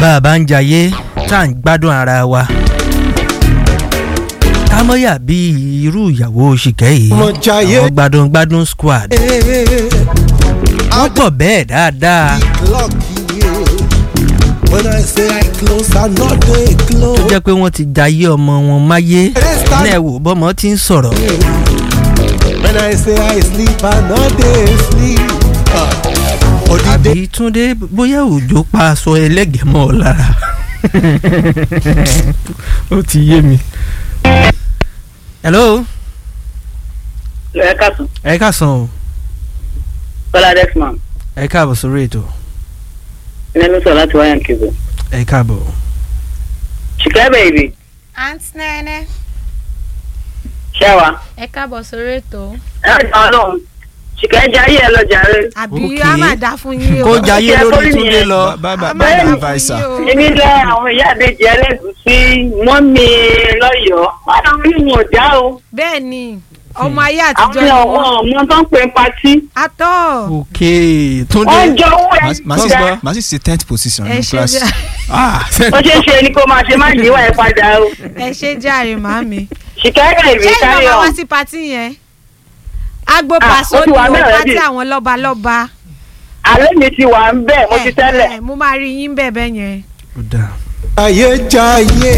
bá a bá ń jayé tá à ń gbádùn ara wa kámọ́yà bíi irú ìyàwó ṣìkẹ́ yìí Mo jayé. àwọn gbádùn gbádùn squad wọ́n pọ̀ bẹ́ẹ̀ dáadáa Lucky, yeah. When I say I close, I know they tó close. jẹ́ pé wọ́n ti jayé ọmọ wọn máyé ní ẹ̀wò bọ́mọ ti ń sọ̀rọ̀ When I say I sleep, I know they sleep. Uh, Odide àbí túndé bóyá òjò pa aṣọ ẹlẹ́gẹ̀ẹ́ mọ́ ọ lára ó ti yé mi. hello ẹ káàtó ẹ káàsán o bọ́lá desmond ẹ káàbọ̀ sórí ètò ẹni ló sọ láti wáyà kébù. ẹ káàbọ̀. ṣìkẹ́ bèbí Aunt Nene, ṣẹ́wà ẹ káàbọ̀ sórí ètò. ẹ jọ ọlọ́run ṣìkẹ́ jayé ẹ lọ jàre. Àbí Okay. a máa dá fún yín o. kó jayé Ṣé lórí kórìí túndé nìyẹn? lọ. bá bá A bá máa dá bá fún adviser. yín o. èmi lẹ àwọn ìyá àbèjì ẹlẹ́gùsí mọ́mí lọ́yọ̀ọ́ wọn àwọn onímọ̀ ọ̀dá o Bẹ́ẹ̀ ni, ọmọ ayé àwọn àtijọ́ ni ọmọ wọ́n. ọmọ tó ń pè é patí Atọ́. ok túndé wọ́n jọ owó ẹ̀ Màá- màá sì gbà màá sì ṣe tenth position Ẹ ní ṣe class. jà- ah ó ṣeé ṣe ni kó máa ṣe má yíwá ẹ padà o ẹ ṣe jàre màmí. ṣìkẹ́ bèbí Ṣé ìgbà kárí máa ọ̀ wá sí patí yẹn? Agbo Ah, pàṣọ ó ti ni wà o, bẹ́ẹ̀ pátí already. àwọn lọ́balọ́ba. àlẹ́ mi ti wà ń bẹ̀ mo ti Ẹ, tẹ́lẹ̀ ẹ, Mo máa rí yín bẹ́ẹ̀ bẹ́ẹ̀ yẹn. ó dáa. Jayé Jayé.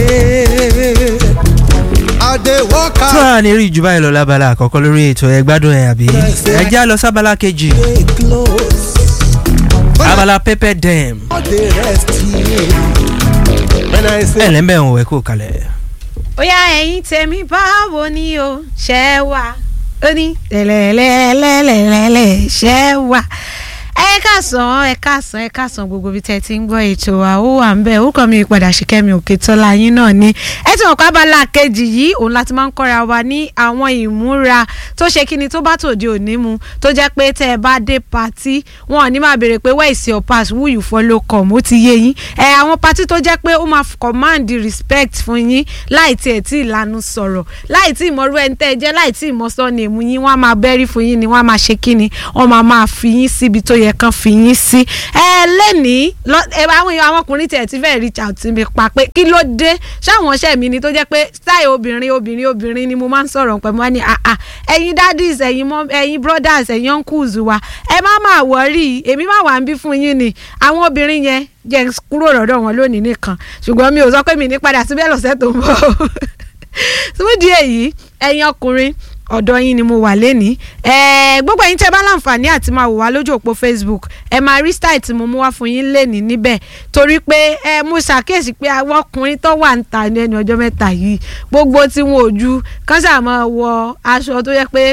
I dey work tí out, wàá ní rí jù báyìí lọ lábala àkọ́kọ́ lórí ètò ẹ gbádùn ẹ àbí ẹ já lọ sábala kejì they close. When I abala pepper dam know they rest here. When I ẹ say lẹ́ńbẹ̀ ń wẹ̀ kó kalẹ̀. ó yá ẹ̀yin tèmi báwo ni o ṣẹ́ wà ó ní lẹ́lẹ́lẹ́lẹ́lẹ́lẹ́ ṣẹ́ wà ẹ káàsán ẹ káàsán ẹ káàsán gbogbo ibi tẹ́ ẹ ti ń gbọ́ ètò wa ó wà ń bẹ̀ orúkọ mi padà ṣìkẹ́mi òkè tọ́lá yín náà ni ẹ ti mọ̀ pé abala kejì yìí òun láti máa ń kọ́ra wa ní àwọn ìmúra tó ṣe kíni tó bá tòde òní mu tó jẹ́ pé tẹ́ ẹ bá dé patí wọn ò ní máa béèrè pé where is your pass who you follow come ó ti yé yín ẹ àwọn patí tó jẹ́ pé ó máa command respect fún yín láì tiẹ̀ tí ìlànà sọ̀rọ̀ láì tí ìmọ̀rú ẹni tẹ́ ẹ jẹ́ láì tí ìmọ̀ sọ́ni èmu yín wọ́n á máa bẹ́rí fún yín ni wọ́n á máa ṣe kíni wọ́n máa máa fi yín síbi tó yẹ kán fi yín sí. ẹ lẹ́nìí lọ- ẹ, àwọn èèyàn àwọn ọkùnrin tiẹ̀ ti fẹ́ reach out sí mi pa pé kí ló dé ṣáwọn ọṣẹ́ mi ni tó jẹ́ pé style obìnrin obìnrin obìnrin ni mo máa ń sọ̀rọ̀ pẹ̀lú wọn ni àà ẹ̀yin daddies ẹ̀yin mom ẹ̀yin brothers ẹ̀yin uncles wa ẹ má máa wọ̀rí èmi má wà ń bí fún yín ni àwọn obìnrin yẹn jẹ́ n kúrò lọ́dọ̀ wọn lónìí nìkan ṣùgbọ́n mi ò sọ pé mi ní padà síbẹ̀ lọ́sẹ̀ tó ń bọ̀ síbúdì èyí ẹ̀yin ọkùnrin ọ̀dọ̀ yín ni mo wà lẹ́nìí ẹ̀ẹ́ gbogbo ẹ̀yin tẹ́ bá láǹfààní àti máa wò wá lójú òpó Facebook ẹ máa rí style tí mo mú wá fún yín lẹ́nìí níbẹ̀ torí pé ẹ mo ṣàkíyèsí pé àwọn ọkùnrin tó wà ń ta ní ẹni ọjọ́ mẹ́ta yìí gbogbo tí wọn ò ju kán ṣáà máa wọ aṣọ tó yẹ pé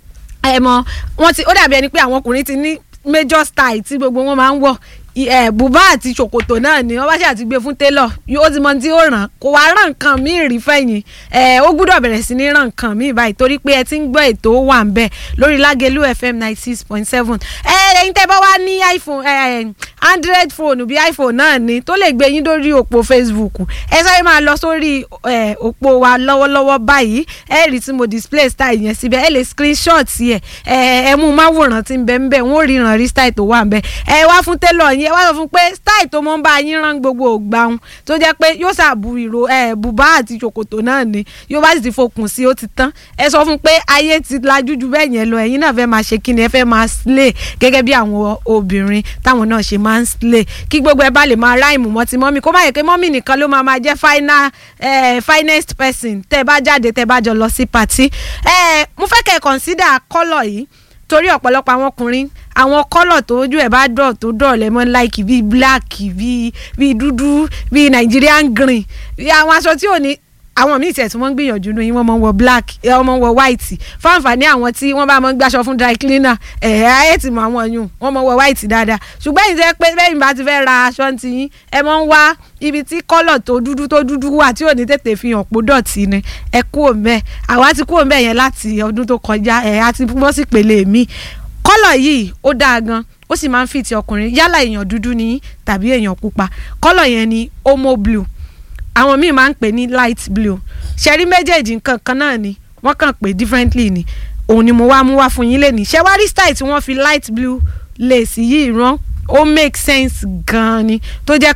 ẹ mọ wọn ti ó dàbí ẹni pé àwọn ọkùnrin ti ní major style tí gbogbo wọn máa ń wọ I- ẹ bùbá àti ṣòkòtò náà ni wọn bá ṣe àti gbé fún tailor yóò ti mọ tí ó ràn kó wá ràn nǹkan míì rí fẹ̀yìn ẹ ó gbúdọ̀ bẹ̀rẹ̀ sí ní ràn nǹkan míì báyìí torí pé ẹ ti ń gbọ́ ètò ó wà ń bẹ̀ lórí Lágelú FM ninety six point seven ẹ ẹ̀yin tẹ́ bá wá ní iPhone ẹ android phone bí iPhone náà ni tó lè gbé yín lórí òpó Facebook ẹ sáré máa lọ sórí ẹ òpó wa lọ́wọ́lọ́wọ́ báyìí ẹ rí tí mo display style yẹn síbẹ̀ ẹ lè screenshot yẹ ẹ ẹ mú máwòrán tí ń bẹ ń bẹ wọn ò ríran rí style tó wà ń bẹ ẹ wá fún tailor yín ẹ wá sọ fún pé style tó mọ́ ń bá yín rán gbogbo ògbàun tó jẹ́ pé yóò ṣàbù ìró ẹ bùbá àti ṣòkòtò náà ni yóò bá sì ti fokùn sí ó ti tán ẹ sọ fún pé ayé ti lajú ju bẹ́ẹ̀ yẹn lọ ẹ̀yin náà fẹ́ máa ṣe kí ni ẹ fẹ́ máa slay gẹ́gẹ́ bí àwọn obìnrin táwọn náà ṣe máa ń slay kí gbogbo ẹ bá lè máa ráìmù mọ́ ti mọ́mì kó má yẹ pé mọ́mì nìkan ló máa máa jẹ́ final eh, finest person tẹ́ ẹ bá jáde tẹ́ ẹ bá jọ lọ sí party eh, mo fẹ́ kẹ́ ẹ consider colour yìí torí ọ̀pọ̀lọpọ̀ àwọn ọkùnrin àwọn kọ́lọ̀ tó ojú ẹ̀ bá dọ̀ tó dọ̀ lẹ́mọ́ láìkì bíi black bíi bíi dúdú bíi Nigerian green bíi àwọn aṣọ tí ò ní àwọn míì tiẹ̀ tí wọ́n ń gbìyànjú ní wọ́n máa ń wọ black ẹ, wọ́n máa ń wọ white fún àǹfààní àwọn tí wọ́n bá máa ń gbàṣọ fún dry cleaner ẹ̀ ayé ti mọ àwọn yùn wọ́n máa ń wọ white dáadáa ṣùgbọ́n ìjẹ́ pé bẹ́ẹ̀ bá ti fẹ́ ra aṣọ ti yín ẹ máa ń wá ibi tí kọ́lọ̀ tó dúdú tó dúdú wà tí ò ní tètè fi hàn pó dọ̀tí ni ẹ kú òǹbẹ àwa ti kú òǹbẹ yẹn láti ọdún tó kọjá ẹ̀ á ti bọ́ sí pèlè mi kọ́lọ̀ yìí ó dáa gan ó sì máa ń fìtì ọkùnrin yálà èèyàn dúdú ni tàbí èèyàn pupa kọ́lọ̀ yẹn ni homo blue àwọn míì máa ń pè ní light blue ṣẹ́rí méjèèjì nǹkan kan náà ni wọ́n kàn pé differently ni òun ni mo wá mú wá fún yín lẹ́nìí ṣé wá rí style tí wọ́n fi light blue lace yìí rán ó make sense gan-an ni tó jẹ́ pé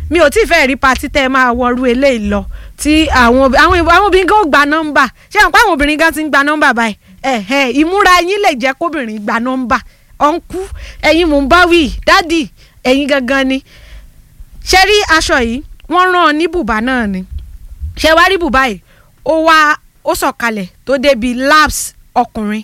mi ò tí ì fẹ́ rí patí tẹ́ ẹ máa wọrú eléyìí lọ tí àwọn ob- àwọn ìbò- àwọn obìnrin gan ó gba nọ́mbà ṣé àwọn àwọn obìnrin gan ti ń gba nọ́mbà báyìí ẹ̀hẹ́ ìmúra yín lè jẹ́ kóbìnrin gba nọ́mbà ọ̀nkú ẹ̀yin mò ń bá wí dádì ẹ̀yin gangan ni ṣe rí aṣọ yìí wọ́n rán an ní bùbá náà ni ṣe wá rí bùbá yìí ó wá ó sọ̀kalẹ̀ tó débi laps ọkùnrin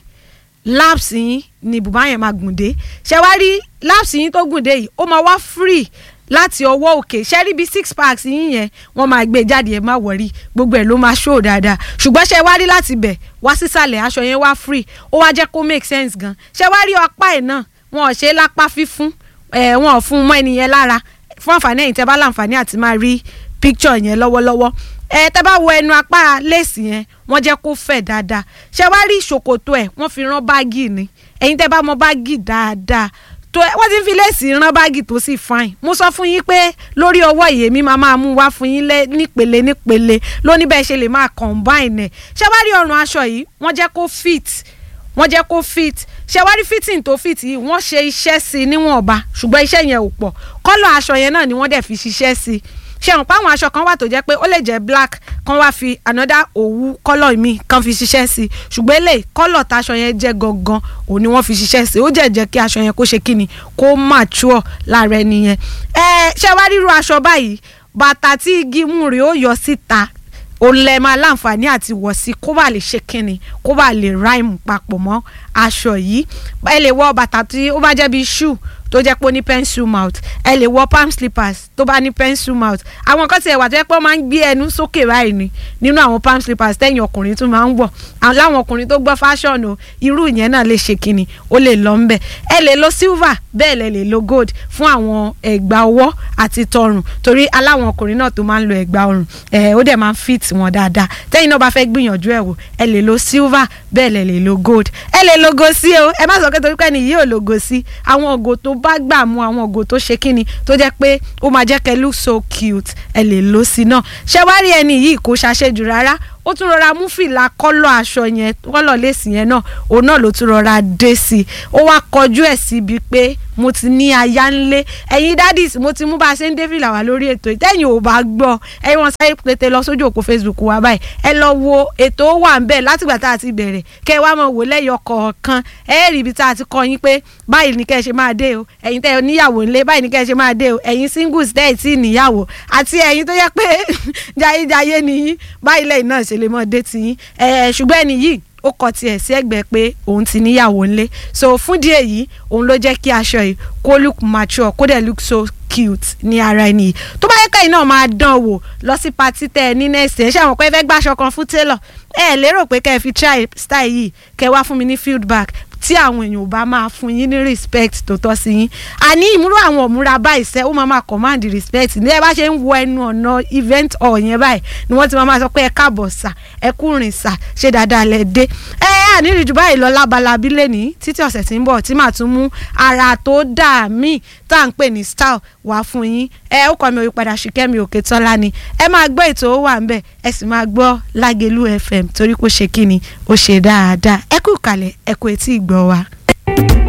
laps yín ni bùbá yẹn máa gùn dé ṣe wá rí laps yín tó gùn dé yìí ó máa wá free láti ọwọ́ òkè ṣe rí bí six packs yín yẹn wọ́n máa gbé jáde ẹ̀ má wọ̀rí gbogbo ẹ̀ ló máa show dáadáa ṣùgbọ́n ṣe wá rí láti bẹ̀ wá sísàlẹ̀ aṣọ yẹn wá free ó wá jẹ́ kó make sense gan ṣe wá rí apá ẹ̀ náà wọn ò ṣe é lápá fífún ẹ̀ wọn ò fún un mọ́ ẹnìyẹn lára fún àǹfààní ẹ̀yin tẹ́ bá láǹfààní àti máa rí picture yẹn lọ́wọ́lọ́wọ́ ẹ tẹ́ bá wo ẹnu apá léèsì yẹn wọ́n jẹ́ kó fẹ̀ dáadáa ṣé wàá rí ṣòkòtò ẹ̀ wọ́n fi rán báàgì ni ẹ̀yin tẹ́ bá mọ báàgì dáadáa tó wọ́n ti ń fi léèsì rán báàgì tó sì fine mo sọ fún yín pé lórí ọwọ́ ìyèmí máa máa mú wá fún yín lé nípele nípele lóní bẹ́ẹ̀ ṣe lè máa combine ẹ̀ ṣé wàá rí ọrùn aṣọ yìí wọ́n jẹ́ kó fit wọ́n jẹ́ kó fit ṣe wá rí fitting tó fit yìí wọ́n ṣe iṣẹ́ sí i níwọ̀nba ṣùgbọ́n iṣẹ́ yẹn ò pọ̀ kọ́lọ̀ aṣọ yẹn náà ni wọ́n dẹ̀ fi ṣiṣẹ́ sí i ṣe hàn páwọn aṣọ kan wà tó jẹ́ pé ó lè jẹ́ black kan wá fi another òwú kọ́lọ̀ mi kan fi ṣiṣẹ́ sí i ṣùgbọ́n eléyìí kọ́lọ̀ táṣọ yẹn jẹ́ gangan òun ni wọ́n fi ṣiṣẹ́ sí i ó jẹ́ jẹ́ kí aṣọ yẹn kó ṣe kíni kó mature lára ẹni yẹn ẹ ṣe wá ríru aṣọ báyìí bàtà tí igi mú rèé ó yọ síta òun lẹ máa láǹfààní àti wọ̀ sí kó bá lè ṣe kínni kó bá lè ráìmù papọ̀ mọ́ aṣọ yìí ẹ lè wọ bàtà tí ó bá jẹ́ bíi shoe tó jẹ́ pé ó ní pencil mouth ẹ lè wọ palm slippers tó bá ní pencil mouth àwọn kan tiẹ̀ wà tó jẹ́ pé wọ́n máa ń gbé ẹnu sókè báyìí ni nínú àwọn palm slippers tẹ̀yìn ọkùnrin tún máa ń wọ̀ àwọn láwọn ọkùnrin tó gbọ́ fashion o irú ìyẹn náà lè ṣe kínni ó lè lọ ńbẹ̀ ẹ lè lo silver bẹ́ẹ̀ lẹ lè lo gold fún àwọn ẹ̀gbà ọwọ́ àti tọrùn torí aláwọn ọkùnrin náà tó máa ń lo ẹ̀gbà ọrùn ẹ̀ ó dẹ̀ máa ń fit wọn dáadáa tẹ́yìn náà bá fẹ́ gbìyànjú ẹ̀ wò ẹ lè lo silver bẹ́ẹ̀ lẹ lè lo gold ẹ lè lo gosi o ẹ má sọ pé torí pé ẹni yìí ò lo gosi àwọn ògo tó bá gbà mú àwọn ògo tó ṣe kíni tó jẹ́ pé ó máa jẹ́ kẹ́ look so cute ẹ lè lo sí náà ṣé wá rí ẹni yìí kò ṣàṣejù rárá ó tún rọra mú fìlà kọ́lọ̀ aṣọ yẹn kọ́lọ̀ léèsì yẹn náà òun náà ló tún rọra dé sí i ó wá kọjú ẹ̀ síbi pé mo ti ní aya ńlé ẹ̀yin dádìs mo ti mú bá a ṣe ń dé fìlà wá lórí ètò ìtẹ́yìn ò bá gbọ́ ẹ̀yin wọn sáré pété lọ sójú òkú Facebook wa báyìí ẹ lọ wo ètò ó wà ń bẹ̀ látìgbà tá a ti bẹ̀rẹ̀ kẹ́ ẹ wá mọ̀ wò lẹ́yọ kọ̀ọ̀kan ẹ rí ibi tá a ti kọ́ yín pé báyìí ni kẹ́ ẹ ṣe máa dé o ẹ̀yin tẹ́ ẹ níyàwó ńlé báyìí ni kẹ́ ẹ ṣe máa dé o ẹ̀yin singles tẹ́ ẹ tí ì níyàwó àti ẹ̀yin tó yẹ pé jayéjayé nìyí báyìí lẹ́yìn náà ṣe lè mọ̀ dé tiyín ẹ̀ ṣùgbọ́n ẹni yìí ó kọ tiẹ̀ sí ẹ̀gbẹ́ pé òun ti níyàwó ńlé so fún díẹ̀ yìí òun ló jẹ́ kí aṣọ yìí kó look mature kó dẹ̀ look so cute ní ara ẹni yìí tó bá yẹ kẹ́yìn náà máa dán wò lọ sí patí tẹ́ ẹ ní nẹ́ẹ̀sì ẹ̀ ṣe àwọn pé ẹ fẹ́ gbàṣọ kan fún tailor ẹ lérò pé kẹ́ ẹ fi try style yìí kẹ́ ẹ wá fún mi ní feedback tí àwọn èèyàn ò bá máa fún yín ní respect tó tọ́ sí yín àní ìmúrò àwọn òmúra báyìí sẹ́ ó máa máa command respect ní ẹ bá ṣe ń wọ ẹnu ọ̀nà event hall yẹn báyìí ni wọ́n ti máa máa sọ pé ẹ káàbọ̀ sà ẹ kú rìn sà ṣe dáadáa lẹ dé ẹ àníri jù báyìí lọ lábalábí lẹ́ni títí ọ̀sẹ̀ tí ń bọ̀ tí màá tún mú ara tó dà míì tá à ń pè ní style wá fún yín ẹ ó kọ́ mi òyìnpadà ṣìkẹ́mi òkè tọ́lá ni ẹ máa gbọ́ ètò ó wà ń bẹ̀ ẹ sì máa gbọ́ lágẹ̀lú fm torí kó ṣe kí ni ó ṣe dáadáa ẹ kú ìkàlẹ̀ ẹ kú etí ìgbọ́ wa.